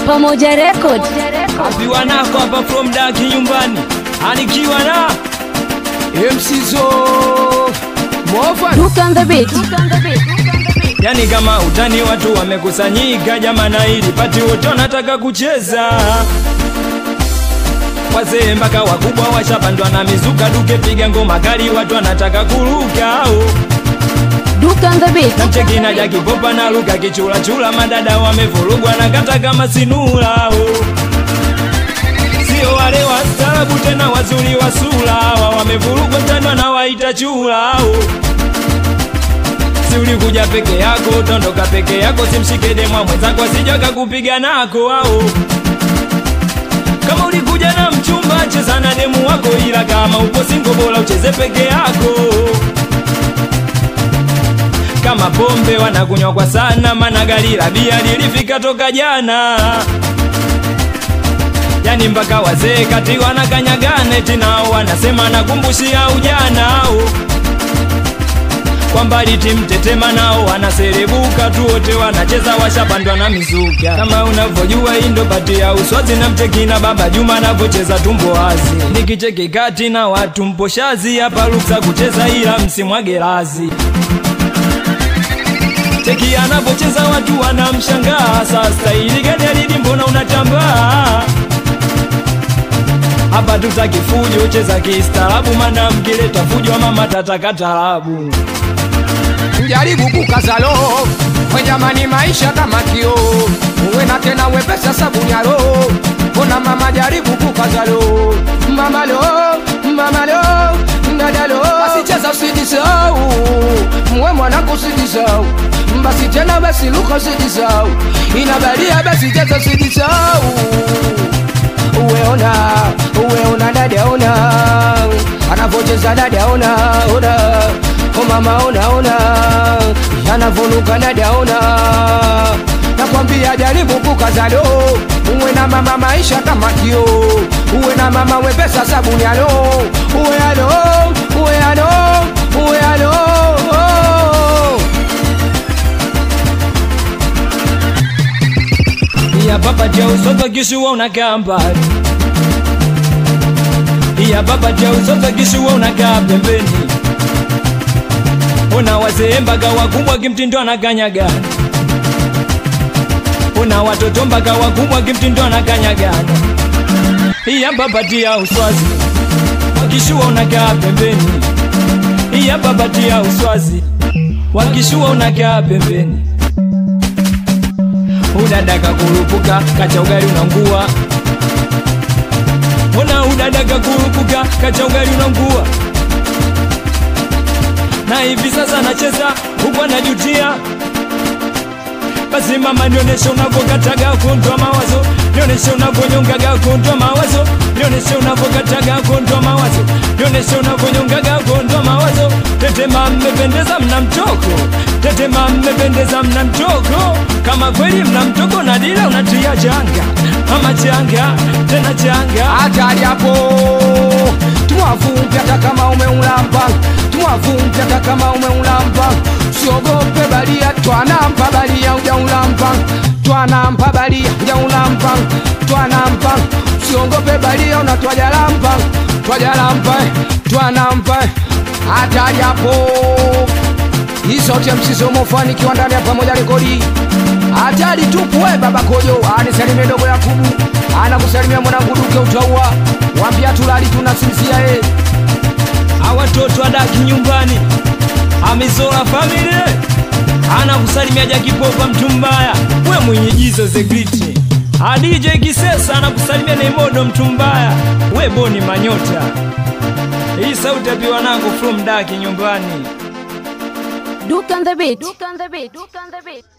Pamoja Record. Apiwa nako hapa from daki nyumbani, anikiwa na MC Zo Mova Duke on the beat. yani kama utani, watu wamekusanyika jamana, ili pati wote wanataka kucheza wazee mpaka wakubwa washapandwa na mizuka, duke piga ngoma kali, watu wanataka kuruka oh. Duke on the beat. Namcheki na Jaki Popa na Luka kichula chula, madada wamevurugwa na kata kama sinula oh. Sio wale wastaarabu tena wazuri wa sura, hawa wamevurugwa tena na waita chula oh. Si ulikuja peke yako, utaondoka peke yako, simshike demwa mwenzako asija kakupiga nako ao. Kama ulikuja na mchumba, cheza na demu wako, ila kama upo singo, bora ucheze peke yako kama pombe wanakunywa kwa sana, mana gari la bia lilifika toka jana. Yani mpaka wazee kati wanakanyagana, eti nao wanasema nakumbushia ujana au kwa mbali timtetema nao wanaserebuka tu, wote wanacheza washapandwa na mizuka. Kama unavyojua hii ndo bati ya uswazi na mcheki na baba Juma anavyocheza tumbo wazi, nikicheki kati na watu mposhazi hapa ruksa kucheza, ila msimwage razi cheki anavyocheza watu wanamshangaa. Sasa ili gani alidi, mbona unatambaa hapa? Tutaki fujo, cheza kistaarabu, mana mkileta fujo mama tataka tarabu. Jaribu kukazalo we jamani, maisha kama kio, uwe na tena wepesa sabuni ya roho. Ona mama, jaribu kukazalo mama lo mama lo dada lo, basi cheza usijisau, mwe mwanangu usijisau, basi tena basi luka usijisau, inabalia basi cheza usijisau uweona uweona dada ona anavocheza dada ona ona o mama ona ona yanavonuka dada ona nakwambia jaribu kukazalo uwe na mama maisha kama kio uwe na mama wepesa sabuni alo uwe alo uwe alo uwe alo ya baba ja usoto kishua unakaa mbali ya baba ja usoto kishua unakaa pembeni una wazee mpaka wakubwa kimtindo anakanyagana una watoto mpaka wakubwa kimtindo anakanyagana ya baba tia uswazi wakishua unakaa pembeni ya baba tia uswazi wakishua unakaa pembeni udadaka kurupuka kacha ugali unangua ona udadaka kurupuka kacha ugali unangua na hivi sasa nacheza huku anajutia basi mama nioneshe unavyokataga kuondoa mawazo nioneshe unavyonyongaga kuondoa mawazo nioneshe unavyokataga kuondoa mawazo nioneshe unavyonyongaga kuondoa mawazo tetema mmependeza mna mtoko tetema mmependeza mna mtoko kama kweli mna mtoko na dila unatia changa ama changa tena changa hatari hapo tumwavumpi hata kama umeulamba tumwavumpi hata kama umeulamba siogope balia twanampa balia ujaulamba twanampa balia ujaulamba twanampa siogope balia unatwajalampa twajalampa twanampa hatari hapo isote msizomofanikiwa ndani ya pamoja rekodi hatari tupu we baba kojo anisalimie dogo yakubu anakusalimia mwanangu duke utaua wambia tulali tunasinzia e awatoto adaki nyumbani amizola family anakusalimia jakipopa mtu mbaya we mwenye jizo zegriti adj kisesa anakusalimia neimodo mtu mbaya we boni manyota hii sauti apiwa nangu from daki nyumbani Duke on the beat. Duke on the beat. Duke on the beat.